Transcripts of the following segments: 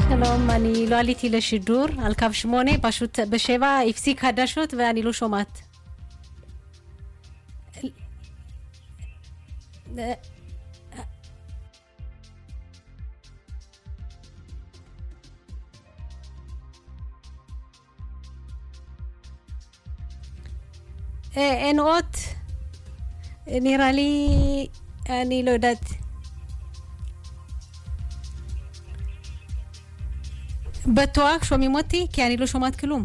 שלום, אני לא עליתי לשידור על קו שמונה, פשוט בשבע הפסיק חדשות ואני לא שומעת. אין אות, נראה לי, אני לא יודעת. בטוח שומעים אותי? כי אני לא שומעת כלום.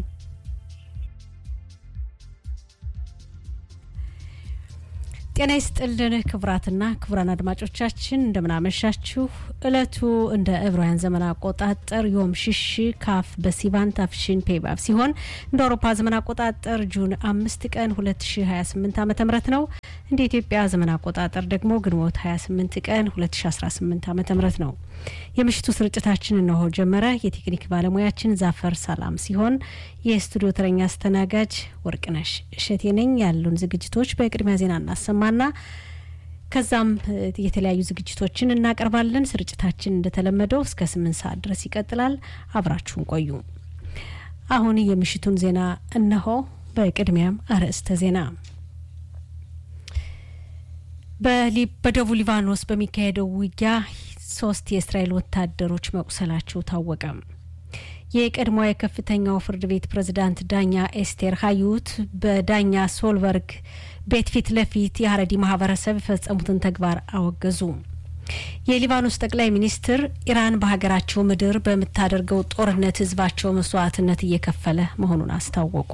ጤና ይስጥልን ክቡራትና ክቡራን አድማጮቻችን እንደምናመሻችሁ። እለቱ እንደ ዕብራውያን ዘመን አቆጣጠር ዮም ሽሽ ካፍ በሲቫን ታፍሽን ፔባብ ሲሆን እንደ አውሮፓ ዘመን አቆጣጠር ጁን አምስት ቀን 2028 ዓ ም ነው። እንደ ኢትዮጵያ ዘመን አቆጣጠር ደግሞ ግንቦት 28 ቀን 2018 ዓ ም ነው። የምሽቱ ስርጭታችን እነሆ ጀመረ። የቴክኒክ ባለሙያችን ዛፈር ሰላም ሲሆን የስቱዲዮ ተረኛ አስተናጋጅ ወርቅነሽ እሸቴ ነኝ። ያሉን ዝግጅቶች በቅድሚያ ዜና እናሰማና ከዛም የተለያዩ ዝግጅቶችን እናቀርባለን። ስርጭታችን እንደተለመደው እስከ ስምንት ሰዓት ድረስ ይቀጥላል። አብራችሁን ቆዩ። አሁን የምሽቱን ዜና እነሆ። በቅድሚያም አርዕስተ ዜና በደቡብ ሊባኖስ በሚካሄደው ውጊያ ሶስት የእስራኤል ወታደሮች መቁሰላቸው ታወቀ። የቀድሞ የከፍተኛው ፍርድ ቤት ፕሬዝዳንት ዳኛ ኤስቴር ሀዩት በዳኛ ሶልበርግ ቤት ፊት ለፊት የሀረዲ ማህበረሰብ የፈጸሙትን ተግባር አወገዙ። የሊባኖስ ጠቅላይ ሚኒስትር ኢራን በሀገራቸው ምድር በምታደርገው ጦርነት ህዝባቸው መስዋዕትነት እየከፈለ መሆኑን አስታወቁ።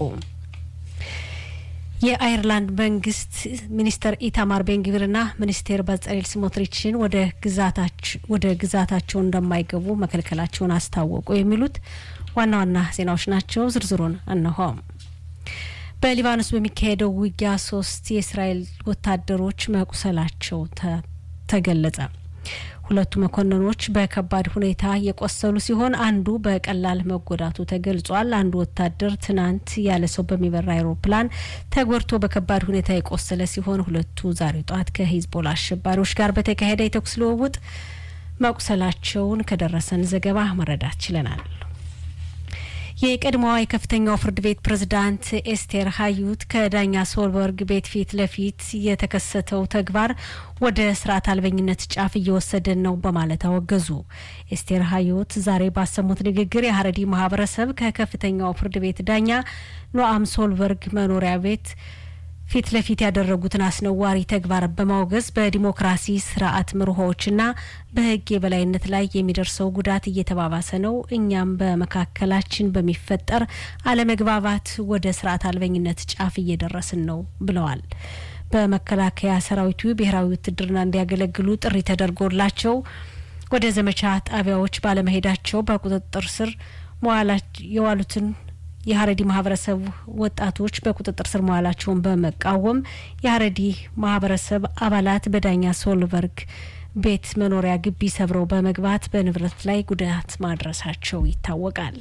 የአይርላንድ መንግስት ሚኒስተር ኢታማር ቤንግቪርና ሚኒስቴር በጸሌል ስሞትሪችን ወደ ግዛታቸው እንደማይገቡ መከልከላቸውን አስታወቁ። የሚሉት ዋና ዋና ዜናዎች ናቸው። ዝርዝሩን እነሆ። በሊባኖስ በሚካሄደው ውጊያ ሶስት የእስራኤል ወታደሮች መቁሰላቸው ተገለጸ። ሁለቱ መኮንኖች በከባድ ሁኔታ የቆሰሉ ሲሆን አንዱ በቀላል መጎዳቱ ተገልጿል። አንዱ ወታደር ትናንት ያለ ሰው በሚበራ አይሮፕላን ተጎድቶ በከባድ ሁኔታ የቆሰለ ሲሆን ሁለቱ ዛሬ ጠዋት ከሂዝቦላ አሸባሪዎች ጋር በተካሄደ የተኩስ ልውውጥ መቁሰላቸውን ከደረሰን ዘገባ መረዳት ችለናል። የቀድሞዋ የከፍተኛው ፍርድ ቤት ፕሬዝዳንት ኤስቴር ሀዩት ከዳኛ ሶልበርግ ቤት ፊት ለፊት የተከሰተው ተግባር ወደ ስርዓት አልበኝነት ጫፍ እየወሰደን ነው በማለት አወገዙ። ኤስቴር ሀዩት ዛሬ ባሰሙት ንግግር የሀረዲ ማህበረሰብ ከከፍተኛው ፍርድ ቤት ዳኛ ኖአም ሶልበርግ መኖሪያ ቤት ፊት ለፊት ያደረጉትን አስነዋሪ ተግባር በማውገዝ በዲሞክራሲ ስርዓት መርሆዎችና በሕግ የበላይነት ላይ የሚደርሰው ጉዳት እየተባባሰ ነው፣ እኛም በመካከላችን በሚፈጠር አለመግባባት ወደ ስርዓት አልበኝነት ጫፍ እየደረስን ነው ብለዋል። በመከላከያ ሰራዊቱ ብሔራዊ ውትድርና እንዲያገለግሉ ጥሪ ተደርጎላቸው ወደ ዘመቻ ጣቢያዎች ባለመሄዳቸው በቁጥጥር ስር የዋሉትን የሀረዲ ማህበረሰብ ወጣቶች በቁጥጥር ስር መዋላቸውን በመቃወም የሀረዲ ማህበረሰብ አባላት በዳኛ ሶልበርግ ቤት መኖሪያ ግቢ ሰብረው በመግባት በንብረት ላይ ጉዳት ማድረሳቸው ይታወቃል።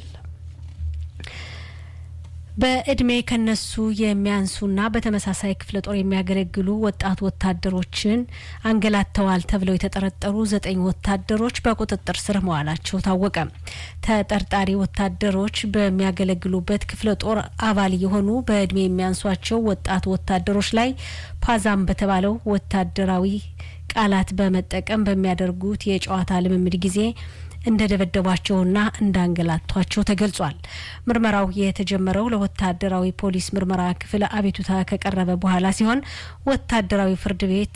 በእድሜ ከነሱ የሚያንሱና በተመሳሳይ ክፍለ ጦር የሚያገለግሉ ወጣት ወታደሮችን አንገላተዋል ተብለው የተጠረጠሩ ዘጠኝ ወታደሮች በቁጥጥር ስር መዋላቸው ታወቀ። ተጠርጣሪ ወታደሮች በሚያገለግሉበት ክፍለ ጦር አባል የሆኑ በእድሜ የሚያንሷቸው ወጣት ወታደሮች ላይ ፓዛም በተባለው ወታደራዊ ቃላት በመጠቀም በሚያደርጉት የጨዋታ ልምምድ ጊዜ እንደደበደቧቸውና እንዳንገላቷቸው ተገልጿል። ምርመራው የተጀመረው ለወታደራዊ ፖሊስ ምርመራ ክፍል አቤቱታ ከቀረበ በኋላ ሲሆን ወታደራዊ ፍርድ ቤት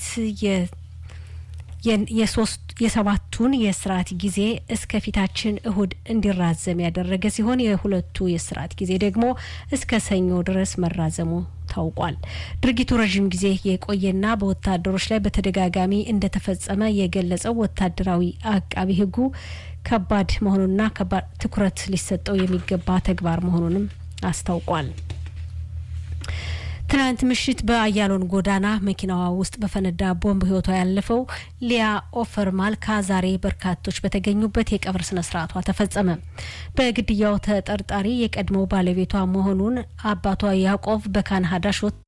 የሶስት የሰባቱን የስርዓት ጊዜ እስከ ፊታችን እሁድ እንዲራዘም ያደረገ ሲሆን የሁለቱ የስርዓት ጊዜ ደግሞ እስከ ሰኞ ድረስ መራዘሙ ታውቋል። ድርጊቱ ረዥም ጊዜ የቆየና በወታደሮች ላይ በተደጋጋሚ እንደተፈጸመ የገለጸው ወታደራዊ አቃቢ ሕጉ ከባድ መሆኑንና ከባድ ትኩረት ሊሰጠው የሚገባ ተግባር መሆኑንም አስታውቋል። ትናንት ምሽት በአያሎን ጎዳና መኪናዋ ውስጥ በፈነዳ ቦምብ ህይወቷ ያለፈው ሊያ ኦፈር ማልካ ዛሬ በርካቶች በተገኙበት የቀብር ስነ ስርዓቷ ተፈጸመ። በግድያው ተጠርጣሪ የቀድሞው ባለቤቷ መሆኑን አባቷ ያዕቆብ በካን ሀዳሾት